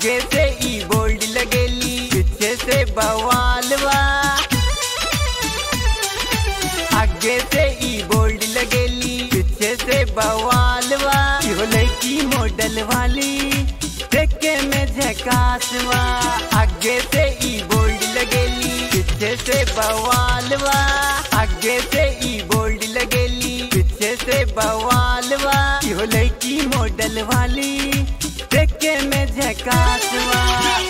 आगे से ई बोल्ड लगेली पीछे से बवालवा आगे से ई बोल्ड लगेली पीछे से बवालवा इहो लड़की मॉडल वाली देखे में झकासवा आगे से ई बोल्ड लगेली पीछे से बवालवा आगे से ई बोल्ड लगेली पीछे से बवालवा इहो लड़की मॉडल वाली देखे में झकासवा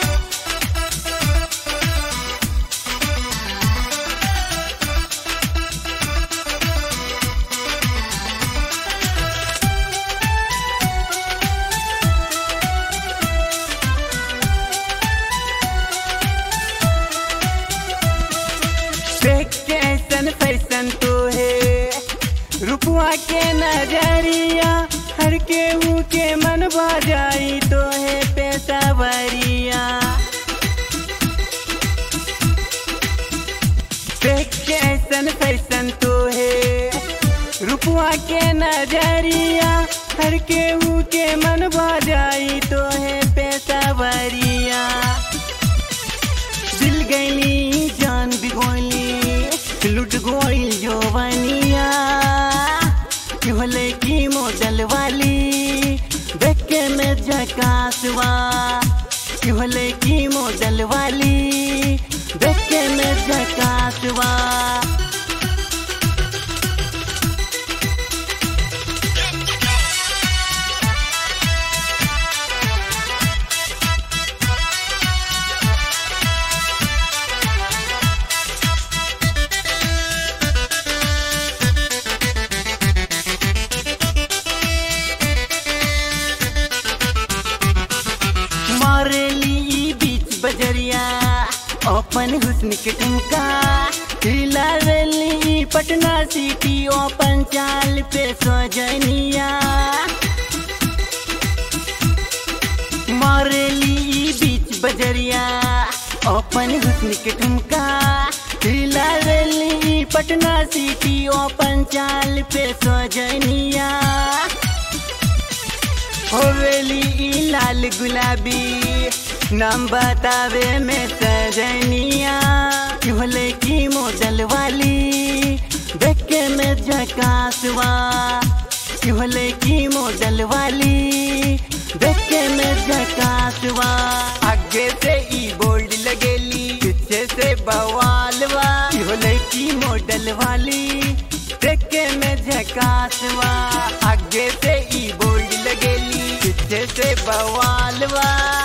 देख के ऐसन फैसन तो है रुपवा के नजरिया हर के हूँ के मन जाई तो है पैसा वरिया देख के ऐसन फैसन तो है रुपवा के नजरिया हर के हूँ के मन जाई तो है पैसा वरिया दिल गईली जान भी गोली लुट गोइल जोवनिया होले की मॉडल वाली देख के में झकासवा होले की मॉडल वाली देख के में झकासवा मारेली ई बीच बजरिया ओपन हुस्न के ठुमका हिलावेली ई पटना सिटी ओपन चाल पे सजनिया मारेली ई बीच बजरिया ओपन हुस्न के ठुमका हिलावेली ई पटना सिटी ओपन चाल पे सजनिया होवेली ई लाल गुलाबी नाम बतावे में सजनिया होले की मॉडल वाली देख के में झकासवा होले की मॉडल वाली देख के में झकासवा आगे से ई बोल्ड लगेली पीछे से बवालवा होले की मॉडल वाली देख के में झकासवा आगे से ई बोल्ड लगेली पीछे से बवालवा